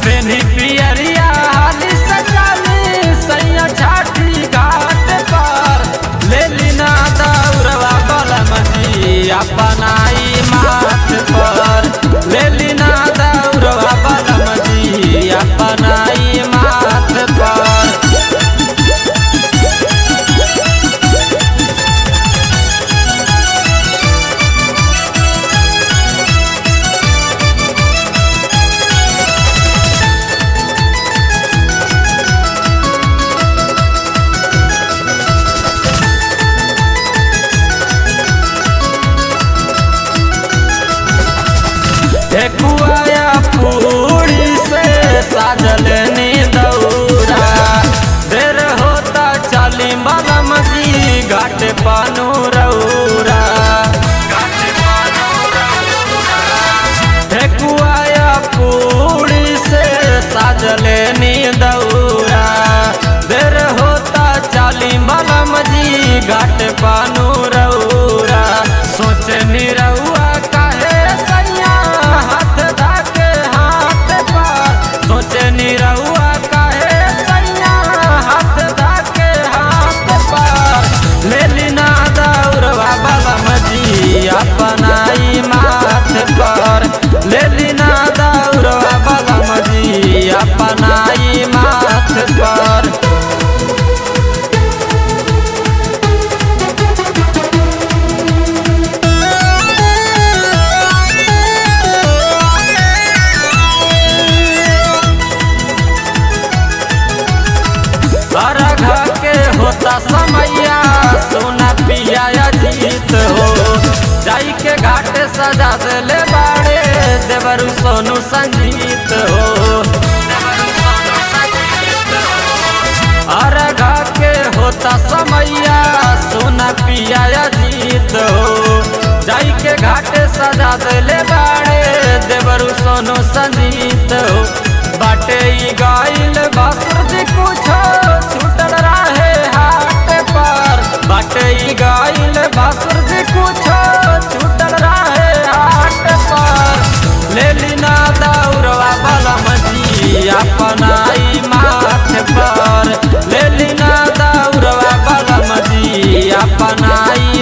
बेनी पियरिया हाली सजाली सैया छाटी घाट पर ले लीना दौड़वा बलम जी अपनाई माथ पर ले लीना दौड़वा बलम जी अपनाई माथ पर ठेकुआया पूरी से साजल नी दौरा देर होता चाली बलम जी घाट पानू रौरा ठेकुआया पूरी से साजल नी दौरा देर होता चाली बलम जी घाट पानू रौरा सोचे निरौआ काहे सैया हाथ धाके हाथ पर सोचे निरौआ काहे सैया हाथ धाके हाथ पर ले लीना दौड़वा बलम जी अपनाई माथ पर ले लीना दौड़वा बलम जी अपनाई माथ पर अरघ के होता समैया सोना पिया जीत हो जाई के घाट सजा दिले बाड़े देवरु सोनू संगीत हो अरघ के होता समैया सोना पिया जीत हो जाई के घाट सजा दिले बाड़े देवरु सोनू संगीत हो बाटे ई गाइल बासुर जी कुछो छूटल रहे हाट पर बाटे ई गाइल बासुर जी कुछो छूटल रहे हाट पर ले लीना दौड़वा बलम जी अपनाई माथ पर ले लीना दौड़वा बलम जी अपनाई